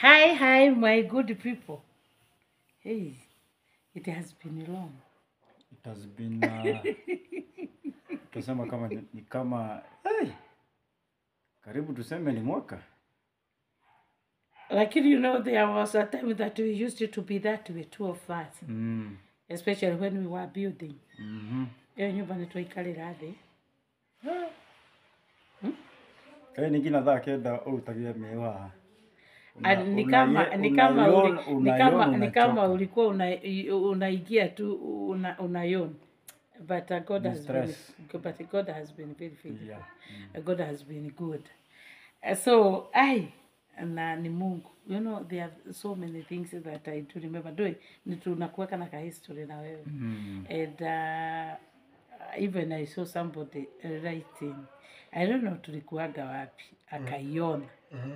Hi, hi, my good people. Hey, it has been long. It has been uh, tusema kama ni, ni kama hey, karibu tuseme ni mwaka Lakini you know, there was a time that we used to be that way, two of us, mm. especially when we were building. mm Iyo nyumba nĩ twaikarĩra thĩ. Kai ningina thaa kenda utagia mewa Ah, ni kama ni kama uli- ni kama ni kama ulikuwa una unaingia tu una unayon but uh, God Ni has been stress. but God has been very faithful. yeah. Uh, God has been good. Uh, So I na ni Mungu. You know there are so many things that I do remember doing. Ni tunakuweka na ka history na wewe. mm. And uh, even I saw somebody writing. I don't know tulikuwaga wapi. Akaiona.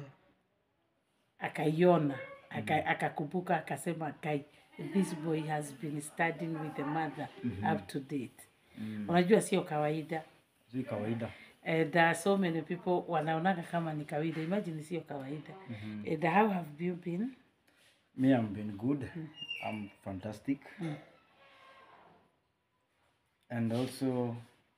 Akaiona. Aka, akakumbuka akasema kai this boy has been studying with the mother up to date. Unajua sio kawaida. si kawaida And uh, so many people wanaonaga kama ni kawaida. Imagine sio kawaida. And how have you been? me I'm been good I'm fantastic and also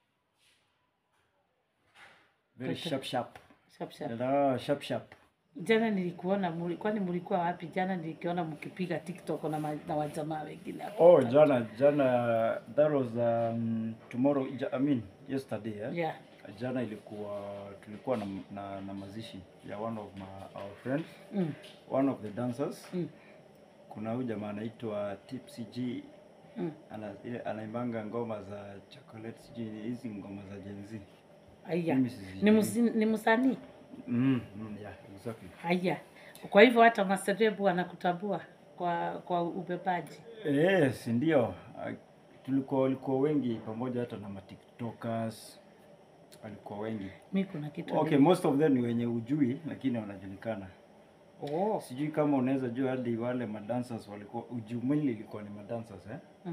very sharp sharp Sharp, sharp. Ah, sharp sharp Jana nilikuona muli, kwani mlikuwa wapi? Jana nilikiona mkipiga TikTok na, ma, na wajamaa wengine hapo. oh jana jana that was um, tomorrow ja- I mean yesterday eh? Yeah. jana ilikuwa tulikuwa na, na, na mazishi ya one of my, our friends Mm. one of the dancers Mm. kuna huyu jamaa anaitwa Tipsy G Mm. ana, ile anaimbanga ngoma za chocolate sijui hizi ngoma za Gen Z Aya. Mimi sijui. Ni, musi, ni msanii? mm, mm, yeah, exactly. Haya. Kwa hivyo hata maserebu wanakutambua kwa kwa ubebaji. Yes, ndio Ah, tulikuwa walikuwa wengi pamoja hata na matiktokers walikuwa wengi Mi kuna kitu okay most of them ni wenye ujui lakini wanajulikana Oh. sijui kama unaweza jua hadi wale madancers walikuwa ujumili ilikuwa ni madancers eh? Mm.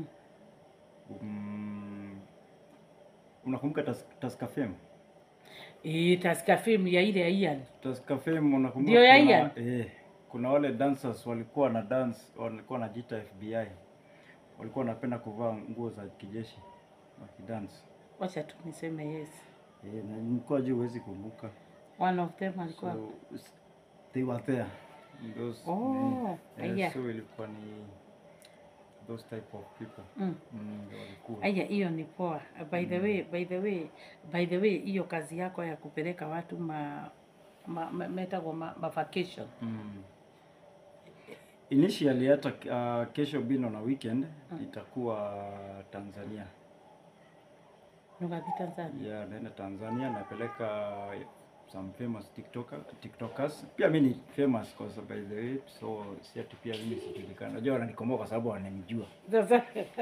um, unakumbuka Tas, Tascafem Eh, Tusker film ya ile ya Ian. Tascafem unakumbuka Ndio ya kuna, Ian? eh, kuna wale dancers walikuwa na dance walikuwa wanajiita FBI walikuwa wanapenda kuvaa nguo za kijeshi wakidance Wacha tu niseme yes. eh, na nilikuwa juu huwezi kumbuka One of them alikuwa so s- they were there those Oh, eh, aya. so ilikuwa ni those type of people mm. mm, ndio walikuwa Aya, hiyo ni poa. By the way, by the way, by the way, hiyo kazi yako ya kupeleka watu ma, ma, ma metagwo ma, ma vacation. Mm. Initially hata uh, kesho bino na weekend itakuwa Tanzania. Nugathi Tanzania. Yeah, naenda Tanzania napeleka some famous TikToker, TikTokers. Pia mimi ni famous kwa sababu by the way, so si ati pia mimi sijulikana. Najua wananikomboa kwa sababu wananijua. Sasa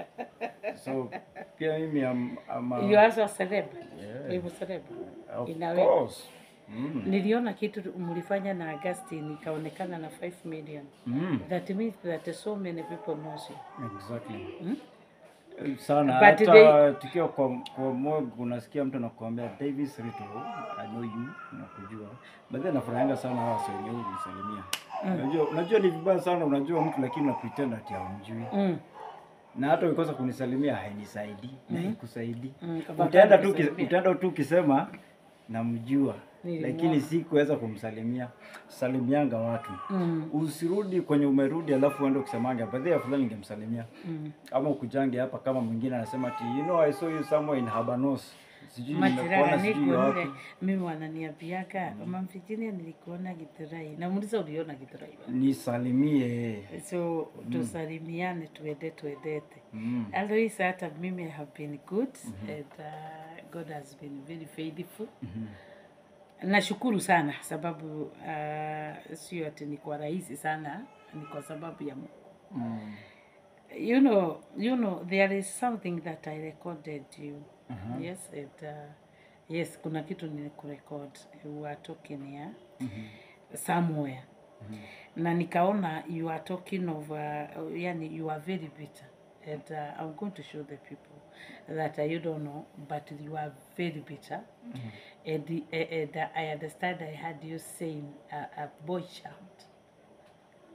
So pia mimi am, am a- you also a celeb. Yeah. Wewe celeb. of in a way. course. Mm. Niliona kitu mlifanya na Augustine ikaonekana na 5 million. Mm. That means that so many people knows you. Exactly. Hmm? sana But hata they- tukiwa kwa, kwa mog unasikia mtu anakuambia Davis Rito, I know you, nakujua. But then nafurahianga sana hawa wasee wenye unisalimia. Unajua, unajua ni vibaya sana unajua mtu lakini unapretend ati haumjui. Mm. Na hata ukikosa kunisalimia hainisaidii, na haikusaidii. Mm, kama Utaenda kama tu ki- kusalimia. utaenda tu ukisema namjua. Nilimwona. Lakini si kuweza kumsalimia. Salimianga watu. Mm. Usirudi kwenye umerudi alafu uende ukisemanga baadhi afadhali ningemsalimia Mm. ama ukujange hapa kama mwingine anasema ati you know I saw you somewhere in Habanos sijui nimekuona Majirani sijui niko wapi nile mimi wananiambiaga mama Virginia nilikuona Githurai. Namuuliza uliona Githurai wapi? nisalimie So tusalimiane tuende tuendete. mm. Otherwise hata mimi I have been good and uh, God has been very faithful. Nashukuru sana sababu uh, sio ati ni kwa rahisi sana, ni kwa sababu ya Mungu. Mm. You know, you know there is something that I recorded you. Aha. Yes, and, uh, yes, kuna kitu nilikurecord. You are talking here somewhere. Na nikaona you are talking of uh, yani you are very bitter. And uh, I'm going to show the people that uh, you don't know, but you are very bitter. And, the, uh, and uh, I understand I had you saying uh, a boy child.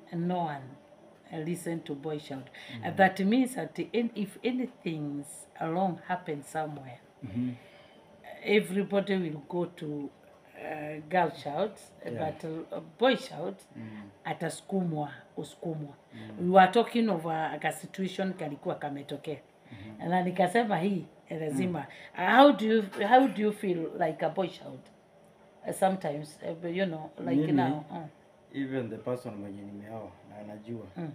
no one uh, listen to boy shout. Uh, that means that in, if anything's wrong happens somewhere, Mhm. everybody will go to uh, girl shouts, Yeah. but uh, boy shouts Mm. atasukumwa usukumwa we were talking of a, a situation kalikuwa kametokea na nikasema hii lazima how do you how do you feel like a boy shout Uh, sometimes uh, but you know like Mimi- now uh, even the person mwenye nimeoa na anajua Mm.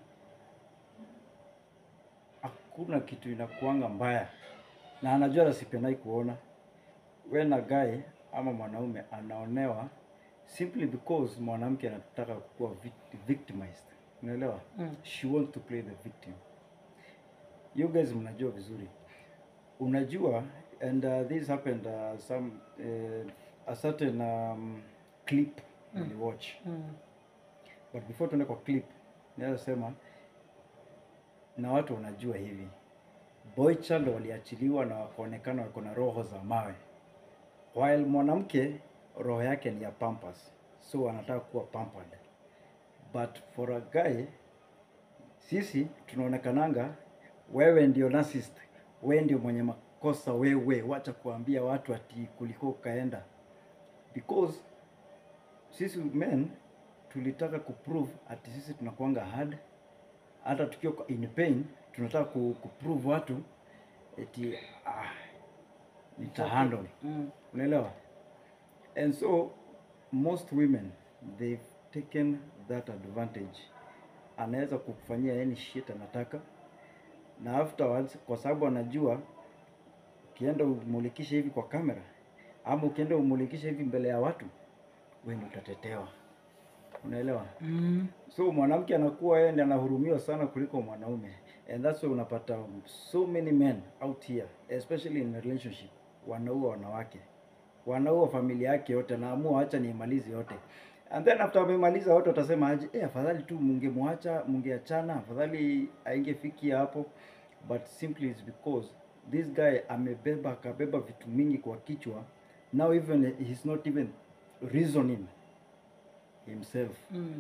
hakuna kitu inakuanga mbaya na anajua nasipendai kuona when a guy ama mwanaume anaonewa simply because mwanamke anataka kuwa vic- victimized unaelewa Mm. she wants to play the victim you guys mnajua vizuri unajua and uh, this happened uh, some uh, a certain um, clip mm. watch mm, but before tuende kwa clip naweza sema na watu wanajua hivi boy child waliachiliwa na wakaonekana wako na roho za mawe while mwanamke roho yake ni ya pampas so anataka kuwa pampered but for a guy sisi tunaonekananga wewe ndio narcissist wewe ndio mwenye makosa wewe wacha kuambia watu ati kuliko ukaenda because sisi men tulitaka kuprove ati sisi tunakuanga hard hata tukiwa kwa- in pain tunataka ku, kuprove watu eti ah, nitahandle mm, unaelewa and so most women they've taken that advantage anaweza kukufanyia any shit anataka na afterwards kwa sababu anajua ukienda umulikishe hivi kwa kamera ama ukienda umulikishe hivi mbele ya watu wewe ndio utatetewa unaelewa mm, so mwanamke anakuwa yeye ndiye anahurumiwa sana kuliko mwanaume and that's why unapata so many men out here especially in a relationship wanaua wanawake wanaua familia yake yote naamua acha niimalize yote and then after wamemaliza wote watasema aje eh afadhali tu mungemwacha mungeachana afadhali aingefikia hapo but simply is because this guy amebeba akabeba vitu mingi kwa kichwa now even he's not even reasoning himself mm,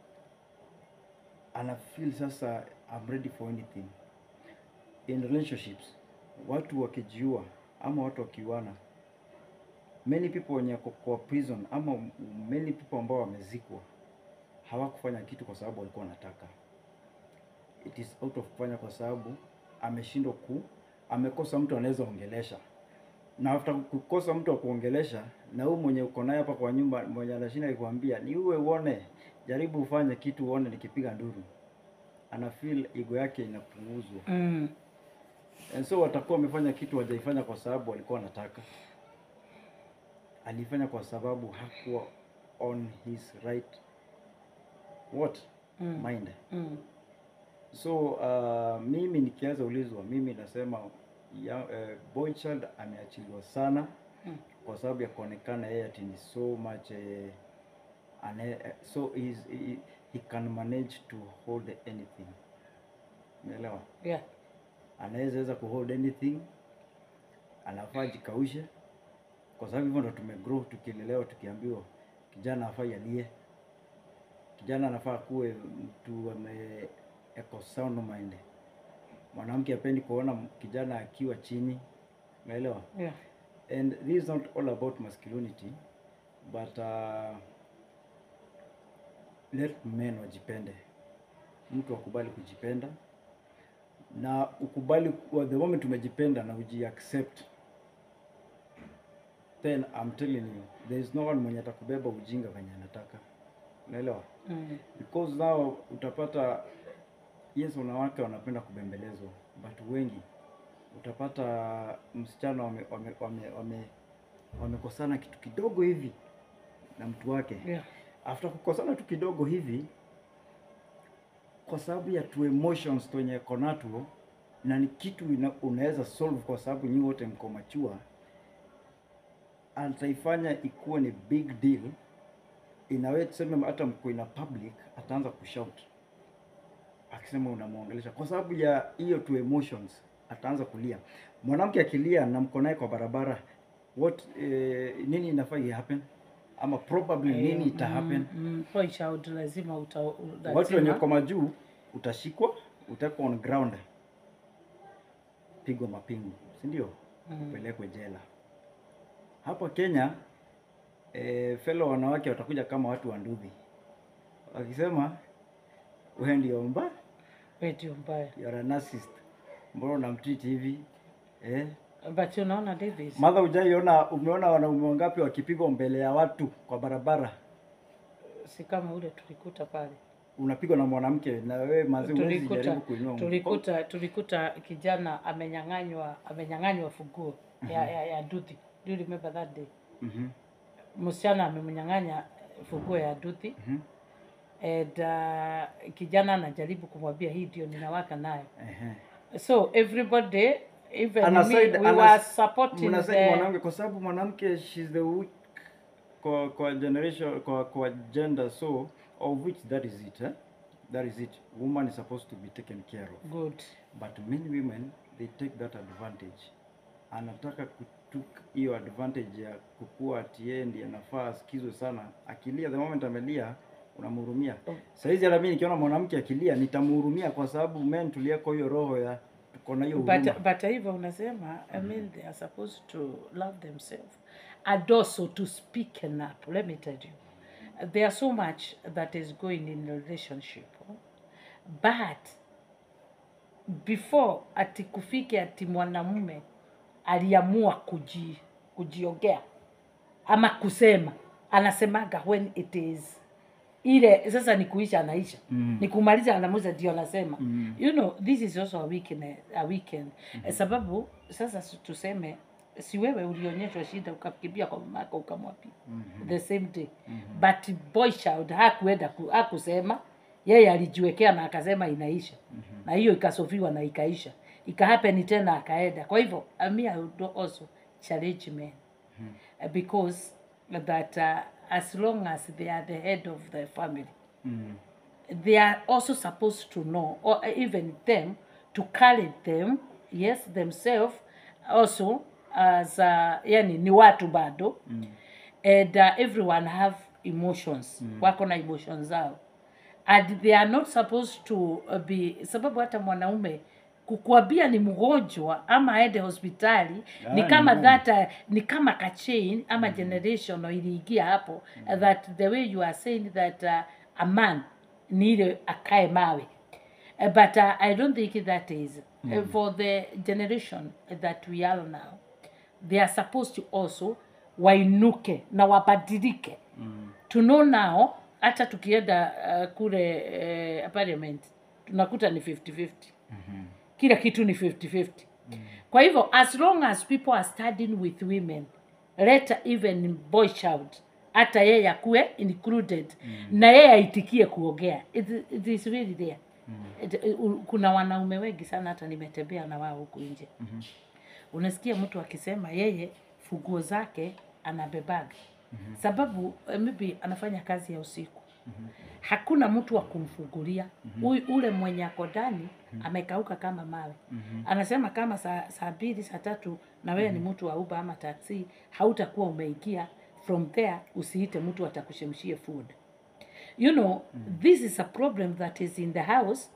ana feel sasa I'm ready for anything. In relationships, watu wakijiua ama watu wakiuana, many people wenye wako kwa prison ama many people ambao wamezikwa hawakufanya kitu kwa sababu walikuwa wanataka. It is out of kufanya kwa sababu ameshindwa ku, amekosa mtu anaweza ongelesha na after kukosa mtu wa kuongelesha, na huyu mwenye uko naye hapa kwa nyumba, mwenye anashinda kukwambia ni uwe uone, jaribu ufanye kitu uone nikipiga nduru, ana feel ego yake inapunguzwa, mm, and so watakuwa wamefanya kitu wajaifanya kwa sababu walikuwa wanataka, alifanya kwa sababu hakuwa on his right what Mm. mind mm, so uh, mimi nikianza ulizwa mimi nasema ya, uh, boy child ameachiliwa sana Mm. kwa sababu ya kuonekana yeye ati ni so much uh, ane, uh, so he's, he, he can manage to hold anything umeelewa yeah anaweza weza kuhold anything anafaa jikaushe kwa sababu hivyo ndo tumegrow tukilelewa tukiambiwa kijana afai alie kijana anafaa kuwe mtu ame eko sound mind mwanamke apendi kuona m- kijana akiwa chini unaelewa yeah and this is not all about masculinity but uh, let men wajipende mtu akubali kujipenda na ukubali kuwa the moment umejipenda na uji accept then I'm telling you there is no one mwenye atakubeba ujinga venye anataka unaelewa mm, because now utapata yes wanawake wanapenda kubembelezwa but wengi utapata msichana wame, wame, wame, wame, wamekosana kitu kidogo hivi na mtu wake yeah after kukosana tu kidogo hivi kwa sababu ya tu emotions twenye konatuo na ni kitu ina, unaweza solve kwa sababu nyinyi wote mko machua ataifanya ikuwe ni big deal inawe tuseme hata mko ina public ataanza kushout akisema unamwongelesha kwa sababu ya hiyo tu emotions ataanza kulia mwanamke akilia na mko naye kwa barabara what eh, nini inafaa i happen ama probably nini ita happen Mm, mm, boy child lazima uta, watu wenye lazima kwa majuu utashikwa utakwa on ground pigwa mapingu si ndio Mm. upelekwe jela hapa kenya e, fellow wanawake watakuja kama watu wa nduthi wakisema wewe ndio mba wewe ndio mbaya. you are a narcissist mbona unamtreat hivi eh? But unaona Davis, madha ujaiona umeona wanaume wangapi wakipigwa mbele ya watu kwa barabara si kama ule tulikuta pale unapigwa na mwanamke na wewe mazi huwezi tulikuta jaribu kuinua mkono. tulikuta tulikuta kijana amenyang'anywa amenyang'anywa funguo ya, ya, ya duthi. Do you remember that day? Mhm, Msichana amemnyang'anya funguo ya duthi mhm, and uh, kijana anajaribu kumwambia hii ndio ninawaka nayo. ehe. So everybody even Ana me, side- we ana- were supporting mnasema the mwanamke kwa sababu mwanamke she's the weak kwa kwa generation kwa kwa gender so of which that is it eh? that is it woman is supposed to be taken care of good. but many women they take that advantage anataka kutuk hiyo advantage ya kukua ati yeye ndiye anafaa asikizwe sana akilia the moment amelia unamhurumia Oh. saizi hata mimi nikiona mwanamke akilia nitamhurumia kwa sababu men tulieko hiyo roho ya tuko na hiyo huruma But, but hivyo unasema I mean they are supposed to love themselves and also to speak up let me tell you there are so much that is going in a relationship but before ati kufike ati mwanamume aliamua kuji, kujiongea ama kusema anasemaga when it is ile sasa ni kuisha anaisha Mm. ni kumaliza anamuza ndio anasema Mm. you know this is also a weekend, a weekend. Mm-hmm. sababu sasa si- tuseme si wewe ulionyeshwa shida ukakimbia kwa mamako ukamwapia Mhm. the same day mm-hmm. but boy child hakuenda ku, hakusema yeye alijiwekea na akasema inaisha mm-hmm. na hiyo ikasofiwa na ikaisha ikahapeni tena akaenda kwa hivyo uh, me I would also challenge men mm-hmm. because that uh, as long as they are the head of the family Mm. they are also supposed to know or even them to carry them yes themselves also as uh, yani ni watu bado Mm. and uh, everyone have emotions mm. wako na emotions zao and they are not supposed to uh, be sababu hata mwanaume kukuambia ni mgonjwa ama aende hospitali Ah, ni ni kama ngumu. that uh, ni kama kachain ama generation iliingia hapo uh, that the way you are saying that uh, a man ni ile akae mawe Uh, but uh, I don't think that is uh, for the generation that we are now. They are supposed to also wainuke na wabadilike Mm. to know now. Hata tukienda uh, kule uh, parliament tunakuta ni 50-50 Mhm. kila kitu ni 50-50 kwa hivyo as long as people are studying with women let even boy child hata yeye akuwe included na yeye aitikie kuongea it, it is really there it, u- kuna wanaume wengi sana hata nimetembea na wao huku nje Mhm. unasikia mtu akisema yeye funguo zake anabebaga sababu eh, maybe anafanya kazi ya usiku hakuna mtu wa kumfungulia Huyu ule mwenye ako ndani amekauka kama mawe anasema kama saa saa mbili saa tatu na wewe ni mtu wa uba ama taksi hautakuwa umeingia from there usiite mtu atakushemshie food you know this is a problem that is in the house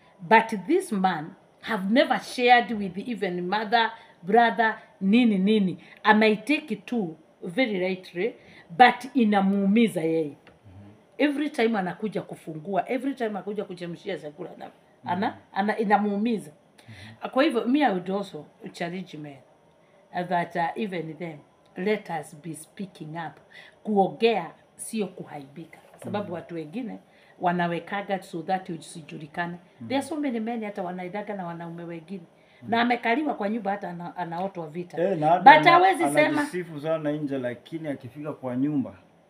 but this man have never shared with even mother brother nini nini amaitake it too very rightly but inamuumiza yeye every time anakuja kufungua every time anakuja kuchemshia chakula ana, ana, ana inamuumiza kwa hivyo me I would also challenge men uh, that uh, even them let us be speaking up kuongea sio kuhaibika sababu watu wengine wanawekaga so that usijulikane there are so many men hata wanaidaga na wanaume wengine na amekaliwa kwa nyumba hata ana, anaotwa vita Eh, na hata but ana- hawezi sema anajisifu sana nje, lakini akifika kwa nyumba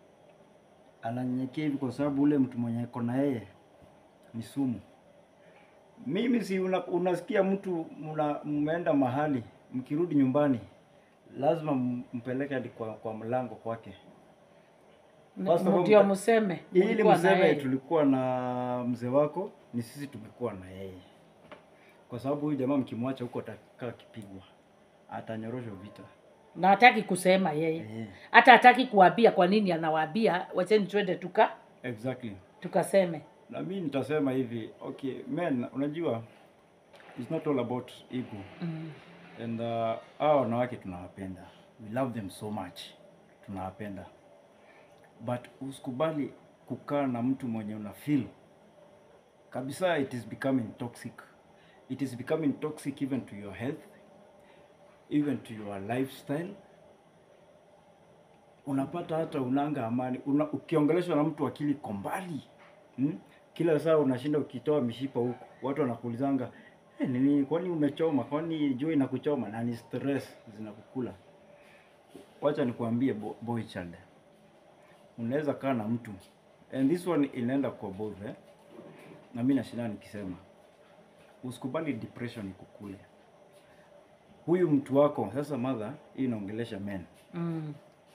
ananyenyekea hivi, kwa sababu ule mtu mwenye ako na yeye ni sumu. Mimi si una, unasikia mtu mna, mmeenda mahali mkirudi nyumbani lazima m- mpeleke hadi kwa, kwa mlango kwake First of all, ndio mta- mseme ili mlikuwa na mseme yeye. tulikuwa na mzee wako, ni sisi tumekuwa na yeye, kwa sababu huyu jamaa mkimwacha huko atakaa akipigwa, atanyoroshwa vita. na hataki kusema yeye Eh, hata hataki kuwambia kwa nini anawaambia wacheni twende tuka exactly tukaseme na mi nitasema hivi okay men unajua it's not all about ego mm. and uh, hawa wanawake tunawapenda we love them so much tunawapenda but usikubali kukaa na mtu mwenye una feel kabisa it is becoming toxic it is becoming toxic even to your health even to your lifestyle unapata hata unanga amani una, ukiongeleshwa na mtu akili iko mbali hmm? kila saa unashinda ukitoa mishipa huku watu wanakuulizanga hey, nini kwani umechoma kwani jua inakuchoma na ni stress zinakukula wacha nikuambie bo, boy child unaweza kaa na mtu and this one inaenda kwa both eh? na mimi nashinda nikisema usikubali depression ikukule huyu mtu wako sasa mother hii inaongelesha men Mm.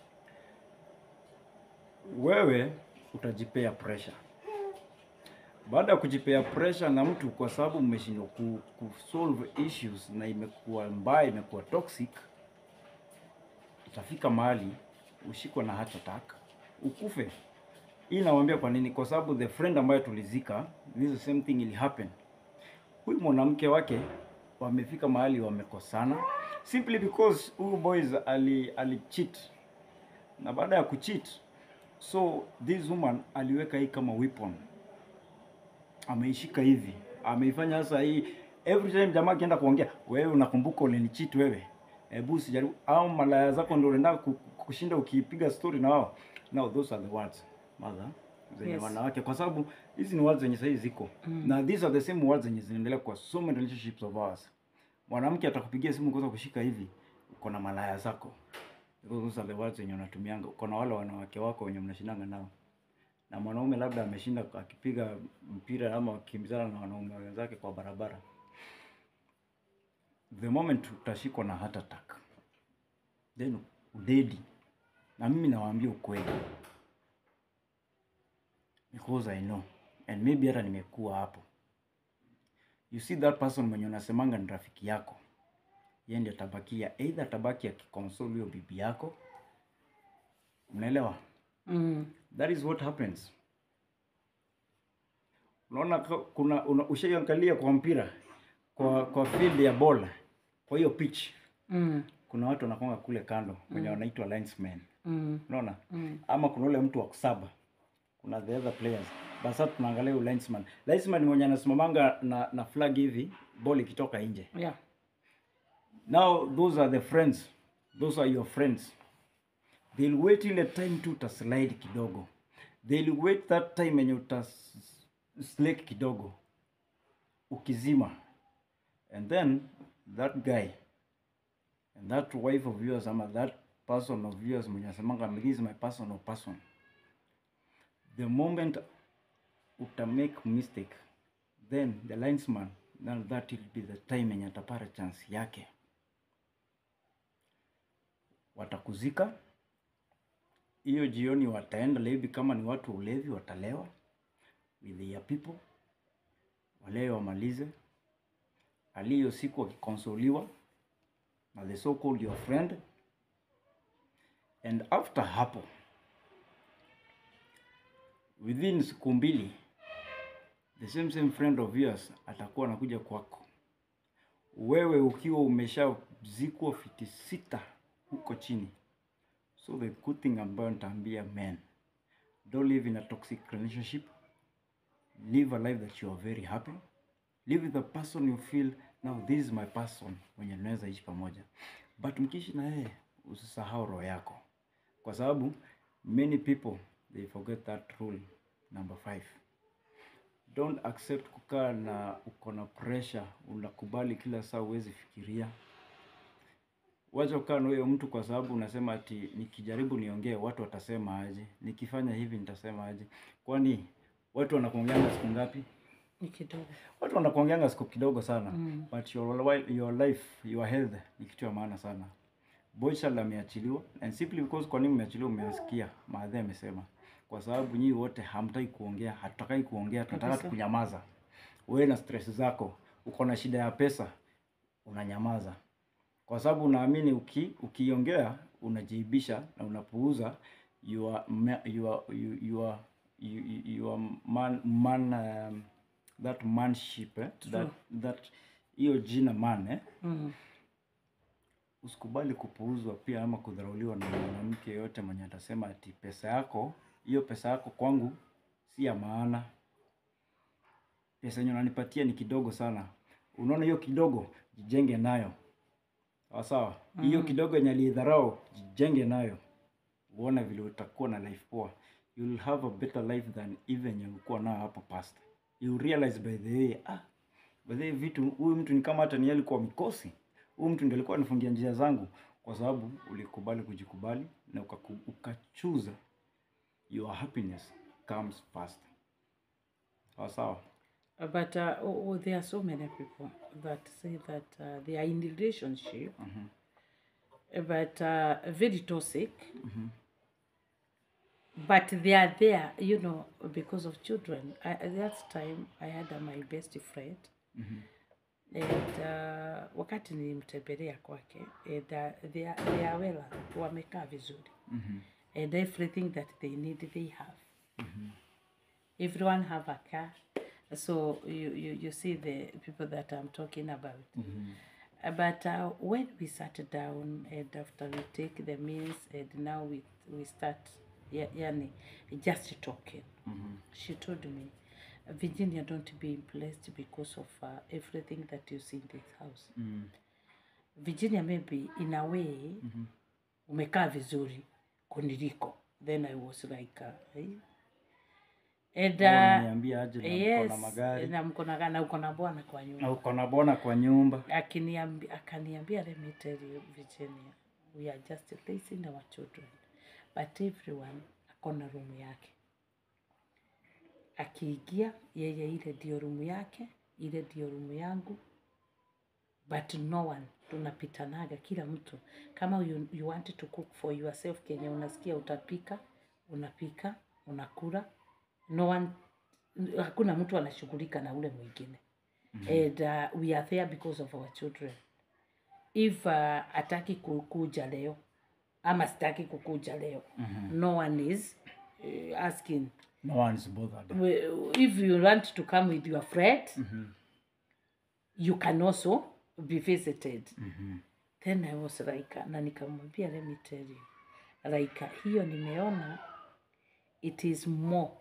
wewe utajipea pressure. Baada ya kujipea pressure na mtu, kwa sababu mmeshindwa ku, ku solve issues na imekuwa mbaya, imekuwa toxic, itafika mahali ushikwe na heart attack ukufe. Hii nawaambia kwa nini? Kwa sababu the friend ambayo tulizika, this the same thing will happen. Huyu mwanamke wake wamefika mahali wamekosana simply because huyu boys ali, ali cheat na baada ya kucheat so this woman aliweka hii kama weapon ameishika hivi ameifanya sasa hii every time jamaa akienda kuongea wewe unakumbuka ulinicheat wewe hebu usijaribu au malaya zako ndio unaenda ku- kushinda ukipiga story na wao now those are the words mother zenye Yes. wanawake kwa sababu hizi ni words zenye sahii ziko mm. na these are the same words zenye zinaendelea kwa so many relationships of ours mwanamke atakupigia simu kwanza kushika hivi uko na malaya zako those are the words wenye unatumianga uko na wale wanawake wako wenye mnashindanga nao na mwanaume labda ameshinda akipiga mpira ama akimbizana na wanaume wenzake kwa barabara the moment utashikwa na heart attack then udedi na mimi nawaambia ukweli because I know and maybe hata nimekuwa hapo you see that person mwenye unasemanga ni rafiki yako yeye ndiye atabakia either atabaki akikonsole huyo bibi yako unaelewa Mm. that is what happens unaona ka- kuna una, ushaiangalia kwa mpira kwa kwa field ya bola kwa hiyo pitch Mm. kuna watu wanakonga kule kando wenye wanaitwa linesmen Mm. unaona Mm. ama kuna ule mtu wa kusaba kuna the other players basi sasa tunaangalia huyu linesman linesman mwenye anasimamanga na, na flag hivi ball ikitoka nje Yeah. now those are the friends those are your friends they'll wait ile time tu utaslide kidogo they'll wait that time yenye utaslake kidogo ukizima and then that guy and that wife of yours ama that person of yours mwenye asemanga this is my personal person the moment uta make mistake then the linesman then that will be the time yenye atapata chance yake watakuzika hiyo jioni wataenda levi kama ni watu wa ulevi watalewa with their people walewe wamalize aliyo siku wakikonsoliwa na the so called your friend and after hapo within siku mbili the same same friend of yours atakuwa anakuja kwako wewe ukiwa umeshazikwa fiti sita huko chini so the good thing ambayo nitaambia men don't live in a toxic relationship live a life that you are very happy live with the person you feel now this is my person wenye tunaweza ishi pamoja but mkiishi na yeye usisahau roho yako kwa sababu many people they forget that rule number five don't accept kukaa na uko na pressure unakubali kila saa uwezi fikiria wacha kukaa na huyo mtu kwa sababu unasema ati nikijaribu niongee watu watasema aje nikifanya hivi nitasema aje kwani watu wanakuongeanga siku ngapi Ni kidogo. watu wanakuongeanga siku kidogo sana Mm. but your, wi- your life your health ni kitu ya maana sana Boychild ameachiliwa and simply because kwa nini umeachiliwa umesikia maadhi amesema kwa sababu nyinyi wote hamtaki kuongea hatutakai kuongea tunataka Kabisa. tukunyamaza wewe na stress zako uko na shida ya pesa unanyamaza kwa sababu naamini uki, ukiongea unajiibisha na unapuuza your ma- your you- your you- you- your man man um, that manship eh? that that hiyo jina man eh? Mm. usikubali kupuuzwa pia ama kudharauliwa na mwanamke yoyote mwenye atasema ati pesa yako hiyo pesa yako kwangu si ya maana pesa yenye unanipatia ni kidogo sana unaona hiyo kidogo jijenge nayo sawa sawa hiyo kidogo yenye aliidharau jijenge nayo uone vile utakuwa na life poa you will have a better life than even yenye ulikuwa nayo hapo past you realize by the way ah by the way vitu huyu mtu ni kama hata ni yeye alikuwa mikosi huyu mtu ndiye alikuwa anifungia njia zangu kwa sababu ulikubali kujikubali na ukaku- ukachuza your happiness comes first sawa sawa But uh, oh, oh, there are so many people that say that uh, they are in relationship, but uh, very toxic. But they are there, you know, because of children. I, at that time, I had uh, my best friend. And uh, wakati nilimtembelea kwake and, uh, they, are, they are well, wamekaa vizuri and everything that they need they have everyone have a car so you, you, you see the people that i'm talking about Uh, but uh, when we sat down and after we take the meals and now we, we start ya- yani just talking she told me virginia don't be impressed because of uh, everything that you see in this house virginia maybe in a way umekaa vizuri kuniliko then i was like uh, eh? and uh, niambia aje na mko yes na magari na mko na na uko na bwana kwa nyumba na uko na bona kwa nyumba akiniambia akaniambia let me tell you Virginia we are just raising our children but everyone ako na room yake akiingia yeye ile ndio room yake ile ndio room yangu but no one tunapitanaga kila mtu kama you, you want to cook for yourself kenye unasikia utapika unapika unakula no one hakuna mtu anashughulika na ule mwingine and uh, we are there because of our children if uh, ataki ku- kuja leo ama sitaki kukuja leo no one is uh, asking no one is bothered We- if you want to come with your friend you can also be visited then i was like na nikamwambia let me tell you like hiyo nimeona it is more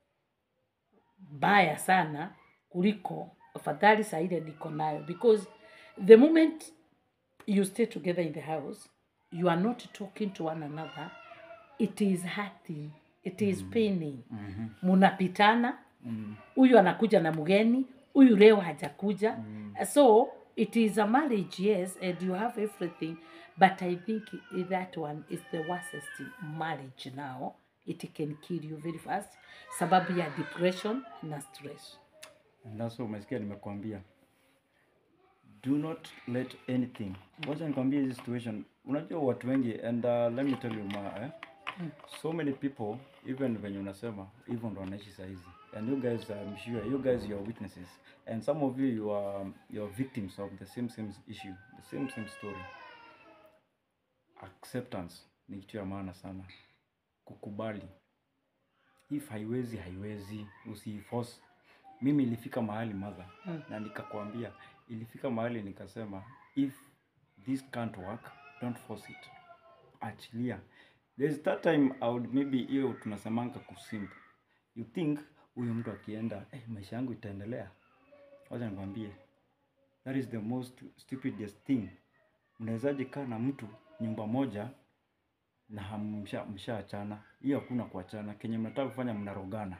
baya sana kuliko afadhali saa ile niko nayo because the moment you stay together in the house you are not talking to one another it is hurting it is paining munapitana huyu anakuja na mgeni huyu leo hajakuja so it is a marriage yes and you have everything but i think that one is the worstest marriage now it can kill you very fast sababu ya depression na stress Ndaso umesikia nimekuambia. Do not let anything. Wacha nikwambie hii situation. Unajua watu wengi and uh, let me tell you ma eh? So many people even when unasema hivyo ndo wanaishi saa hizi. And you guys I'm sure you guys you are witnesses and some of you you are you are victims of the same same issue, the same same story. Acceptance ni kitu ya maana sana. Kukubali. If haiwezi haiwezi, usiforce mimi ilifika mahali mother Mm. na nikakwambia ilifika mahali nikasema if this can't work don't force it achilia there's that time I would maybe hiyo tunasemanga kusimp you think huyu mtu akienda eh, maisha yangu itaendelea wacha nikwambie that is the most stupidest thing mnawezaje kaa na mtu nyumba moja na hamsha- mshaachana hiyo hakuna kuachana kenye mnataka kufanya mnarogana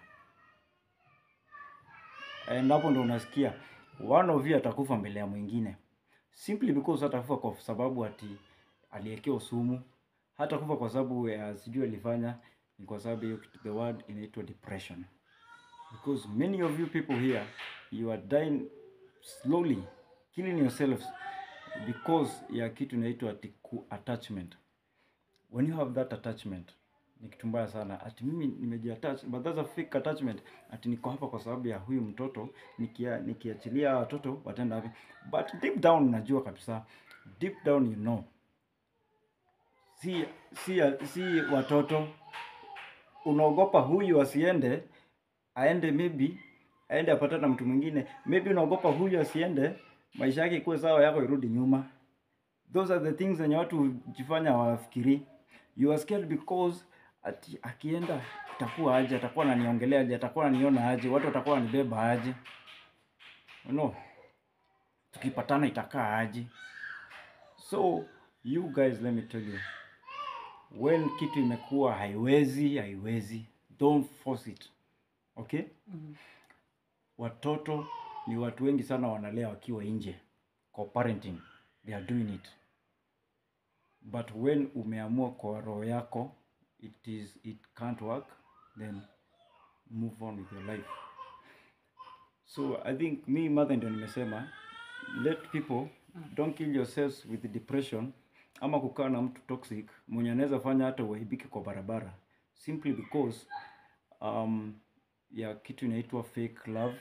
and hapo ndo unasikia one of you atakufa mbele ya mwingine simply because atakufa kwa sababu ati aliekewa sumu hata kufa kwa sababu ya sijui alifanya ni kwa sababu hiyo kitu- the word inaitwa depression because many of you people here you are dying slowly killing yourselves because ya kitu inaitwa ati ku- attachment when you have that attachment ni kitu mbaya sana ati mimi nimejiattach but that's a fake attachment ati niko hapa kwa sababu ya huyu mtoto nikia nikiachilia hawa watoto wataenda wapi but deep down unajua kabisa deep down you know si si si watoto unaogopa huyu asiende aende maybe aende apatane na mtu mwingine maybe unaogopa huyu asiende maisha yake ikuwe sawa yako irudi nyuma those are the things zenye watu hujifanya hawafikiri you are scared because ati akienda itakuwa aje atakuwa ananiongelea aje atakuwa ananiona aje watu watakuwa wanibeba aje you know tukipatana itakaa aje so you guys let me tell you when kitu imekuwa haiwezi haiwezi don't force it okay Mm. watoto ni watu wengi sana wanalea wakiwa nje co-parenting they are doing it but when umeamua kwa roho yako it is it can't work then move on with your life so i think me mother ndio nimesema let people don't kill yourselves with depression ama kukaa na mtu toxic mwenye anaweza fanya hata uaibike kwa barabara simply because um, ya kitu inaitwa fake love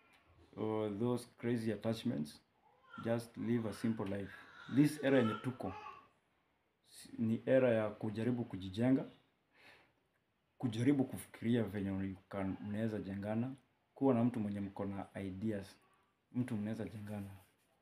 or those crazy attachments just live a simple life this era yenye tuko si- ni era ya kujaribu kujijenga kujaribu kufikiria venye you can- mnaweza jengana kuwa na mtu mwenye mko na ideas mtu mnaweza jengana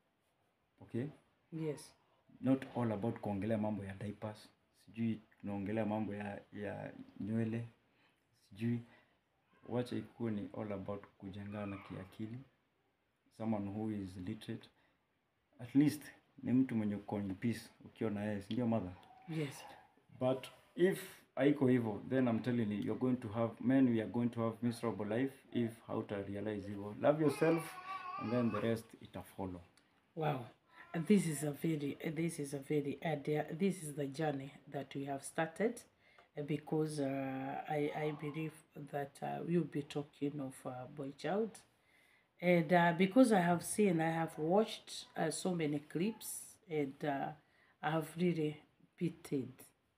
okay Yes. not all about kuongelea mambo ya diapers sijui tunaongelea mambo ya ya nywele sijui wacha ikuwe ni all about kujengana kiakili someone who is literate at least ni mtu mwenye uko in peace ukiwa na yeye si ndio mother Yes. but if haiko hivyo then i'm telling you you're going to have men we are going to have miserable life if hauta realize hivyo love yourself and then the rest ita follow Wow. And this is a very, uh, this is a very, uh, the- this is the journey that we have started uh, because uh, I, I believe that uh, we'll be talking of uh, boy child. And uh, because I have seen, I have watched uh, so many clips and uh, I have really pitied.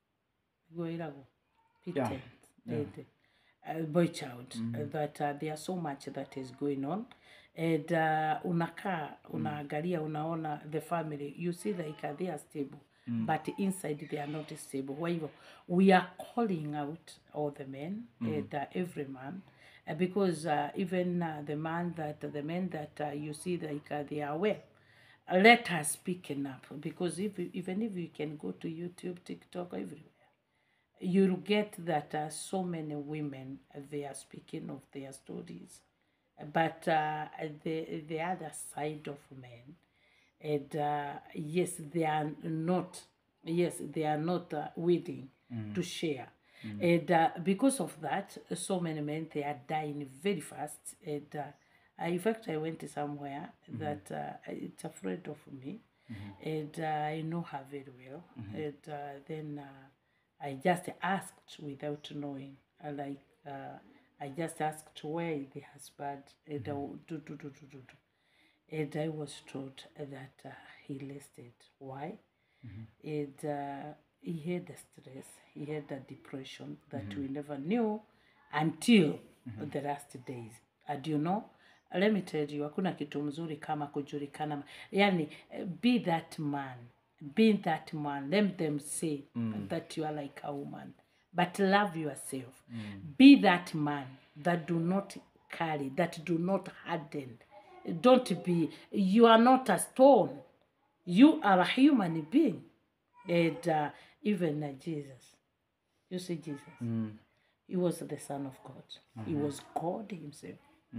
Goirago. Pitied. yeah. the- uh, boy child uh, that uh, there's so much that is going on and uh, unakaa unaangalia unaona the family you see like uh, they are stable but inside they are not stable kwa hivyo we are calling out all the men and uh, every man uh, because uh, even uh, the man that the men that uh, you see like uh, they are well let us speaking up because if even if you can go to youtube tiktok everywhere you'll get that uh, so many women uh, they are speaking of their stories but uh, the the other side of men and uh, yes they are not yes they are not uh, willing to share and uh, because of that so many men they are dying very fast and uh, I- in fact i went somewhere that uh, it's afraid of me and uh, i know her very well and uh, then uh, I just asked without knowing. uh, Like uh, I just asked where is the husband and I would do, do, do, do, do, do. And I was told that uh, he listed. Why? And uh, he had a stress. He had a depression that we never knew until the last days. And you know, let me tell you, hakuna kitu mzuri kama kujulikana. Yani, eh, be that man. Be that man. Let them say that you are like a woman. But love yourself. Be that man that do not carry, that do not harden. Don't be, you are not a stone. You are a human being. And uh, even uh, Jesus, you see Jesus, he was the Son of God. He was God Himself.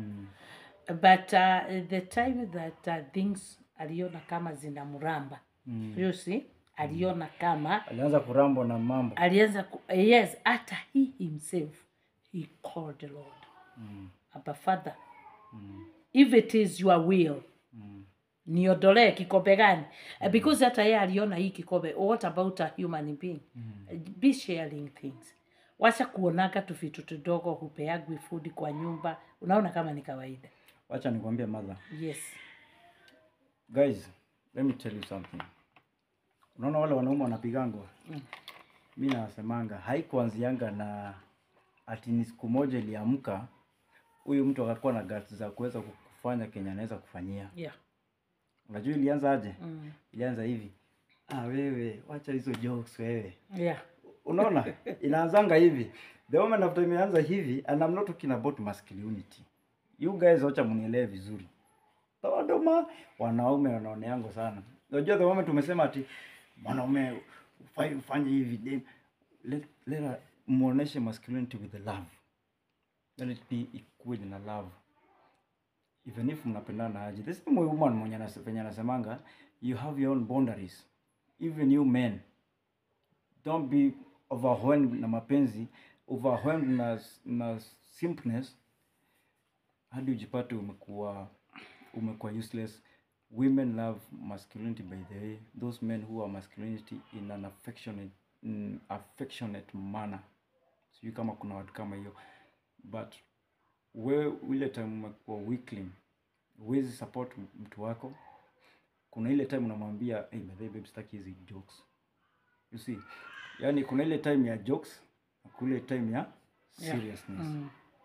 But uh, the time that uh, things aliona kama zinamramba you see, aliona kama alianza kurambwa na mambo alianza ku, yes hata he himself he called the lord Abba father if it is your will niondolee kikombe gani mm. because hata yeye aliona hii kikombe what about a human being be sharing things wacha kuonaga tu vitu tudogo hupeagwi food kwa nyumba unaona kama ni kawaida wacha nikwambie mother yes guys let me tell you something unaona wale wanaume wanapigangwa mi nasemanga haikuanzianga na ati ni siku moja iliamka huyu mtu akakuwa na guts za kuweza kufanya kenye anaweza kufanyia. Yeah. Unajua ilianza aje? Mm. Ilianza hivi, ah, wewe wacha hizo jokes wewe. Yeah. Unaona, inaanzanga hivi. The moment after imeanza hivi, and I'm not talking about masculinity. You guys wacha mnielewe vizuri. Tawadoma wanaume wanaoneango sana. Unajua the moment umesema ati mwanaume ufai ufanye hivi, dem- let let her- muoneshe masculinity with the love. Let it be equal na love. Even if mnapendana aje. The same way woman mwenye anase- venye anasemanga you have your own boundaries. Even you men don't be overwhelmed na mapenzi overwhelmed na, na simpness hadi ujipate umekuwa umekuwa useless women love masculinity by the way those men who are masculinity in an affectionate, mm, affectionate manner sijui kama kuna watu kama hiyo but wewe ile time umekuwa weakling huwezi support mtu wako kuna ile time unamwambia hey, by the way, babe sitaki hizi jokes you see yani kuna ile time ya jokes na kuna ile time ya Yeah. seriousness Mm.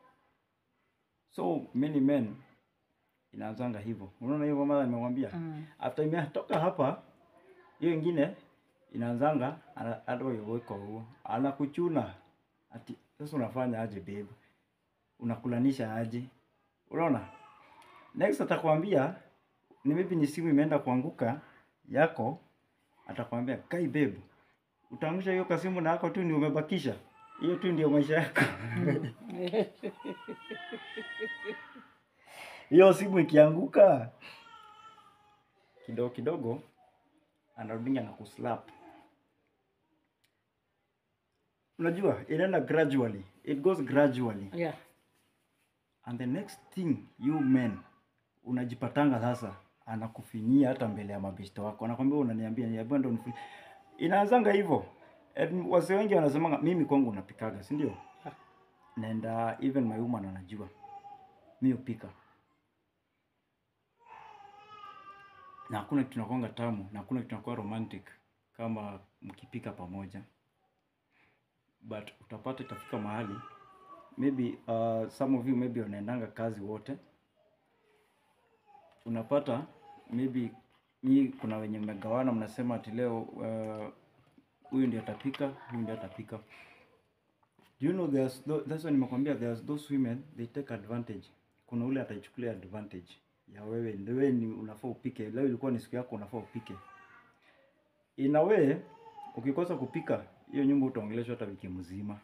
so many men inaanzanga hivyo unaona hiyo mama nimemwambia Mm. after imetoka hapa hiyo ingine inaanzanga ana- hata uweko huo anakuchuna ati sasa unafanya aje babe unakulanisha aje unaona next atakwambia ni maybe ni simu imeenda kuanguka yako atakwambia kai babe utaangusha hiyo kasimu na yako tu ndio umebakisha hiyo tu ndio maisha yako hiyo simu ikianguka kidogo kidogo anarudinga na kuslap unajua inaenda gradually it goes gradually Yeah. and the next thing you men unajipatanga sasa anakufinyia hata mbele ya mabeshte wako anakwambia unaniambia niambia ndo nifi inaanzanga hivyo And wase wengi wanasemanga mimi kwangu unapikaga si ndio Yeah. naenda even my woman anajua mi upika na hakuna kitu nakwanga tamu na hakuna kitu nakuwa romantic kama mkipika pamoja but utapata itafika mahali maybe uh, some of you maybe wanaendanga kazi wote unapata maybe mi kuna wenye mmegawana mnasema ati leo uh, huyu ndio atapika huyu ndio atapika Do you know there's tho- that's why nimekwambia there's those women they take advantage kuna ule ataichukulia advantage ya wewe ndio wewe ni unafaa upike leo ilikuwa ni siku yako unafaa upike in a way ukikosa kupika hiyo nyumba utaongeleshwa hata wiki mzima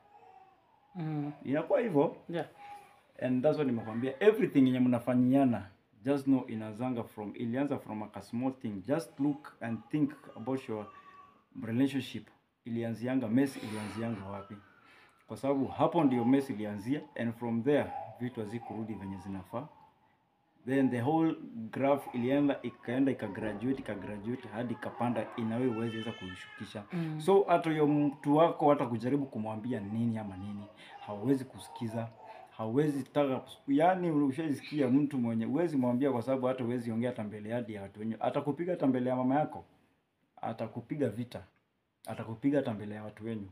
Mm. inakuwa hivyo Yeah. and that's what nimekwambia everything yenye mnafanyiana just know inazanga from ilianza from a small thing just look and think about your relationship ilianzianga mess ilianzianga wapi kwa sababu hapo ndio mess ilianzia and from there vitu hazikurudi venye zinafaa then the whole graph ilienda ikaenda ikagraduate ikagraduate hadi ikapanda inawe uwezi weza kuishukisha Mm. so hata huyo mtu wako hata kujaribu kumwambia nini ama nini hauwezi kusikiza hauwezi taka yani ushaisikia mtu mwenye uwezi mwambia kwa sababu hata uwezi ongea hata mbele hadi ya watu wenyewe atakupiga hata mbele ya mama yako atakupiga vita atakupiga hata mbele ya watu wenyu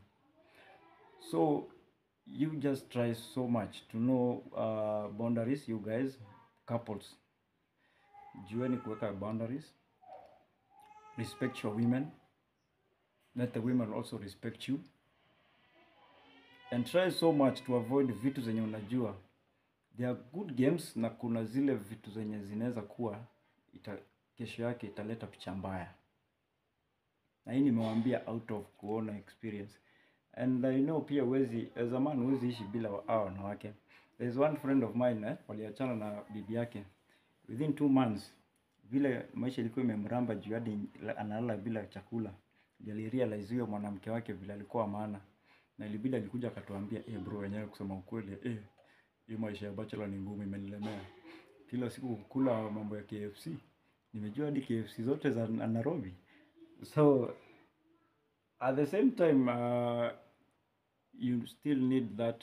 so you just try so much to know uh, boundaries you guys couples jueni kuweka boundaries respect your women let the women also respect you and try so much to avoid vitu zenye unajua there are good games na kuna zile vitu zenye zinaweza kuwa ita, kesho yake italeta picha mbaya na hii nimewambia out of kuona experience and I know pia wezi as a man huwezi ishi bila wa- hao wanawake there is one friend of mine eh, waliachana na bibi yake within two months vile maisha ilikuwa imemramba juu hadi la- analala bila chakula ndio alirealize huyo mwanamke wake vile alikuwa maana na ilibidi alikuja akatuambia eh bro wenyewe kusema ukweli eh hii maisha ya bachelor ni ngumu imenilemea kila siku kukula mambo ya KFC nimejua hadi KFC zote za Na- Nairobi so at the same time uh, you still need that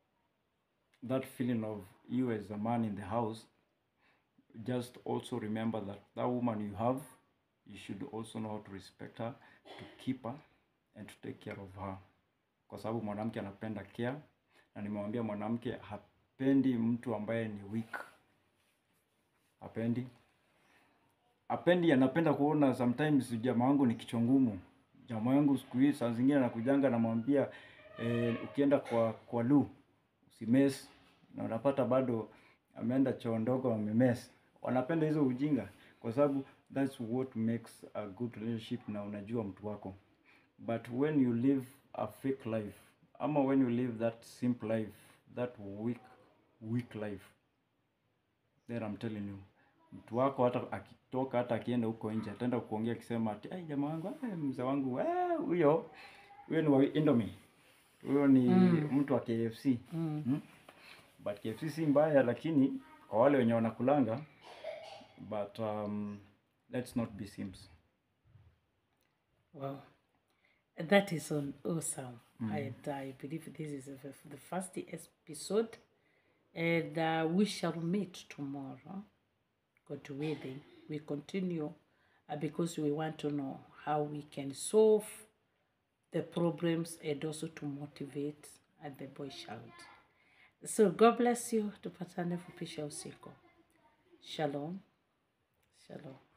that feeling of you as a man in the house just also remember that that woman you have you should also know how to respect her to keep her and to take care of her, kwa sababu mwanamke anapenda care, na nimemwambia mwanamke hapendi mtu ambaye ni weak, hapendi apendi, anapenda kuona sometimes jamaa wangu ni kichwa ngumu. Jamaa wangu siku hii saa zingine anakujanga namwambia eh, ukienda kwa kwa lu usimes, na unapata bado ameenda choo ndogo amemes. Wanapenda hizo ujinga kwa sababu that's what makes a good relationship, na unajua mtu wako. But when you live a fake life ama when you live that simple life, that weak weak life, then I'm telling you mtu wako hata akitoka hata akienda huko nje ataenda kuongea akisema ati ai jamaa wangu eh, mzee wangu eh, huyo huyo ni wa Indomie huyo ni mtu wa KFC Mm. mm. but KFC si mbaya lakini kwa wale wenye wanakulanga but um, let's not be simps Wow. That is on awesome. And I believe this is the the first episode. And uh, we shall meet tomorrow. God willing. We continue uh, because we want to know how we can solve the problems and also to motivate at the boy child. So God bless you. Tupatane fupisha usiku. Shalom. Shalom.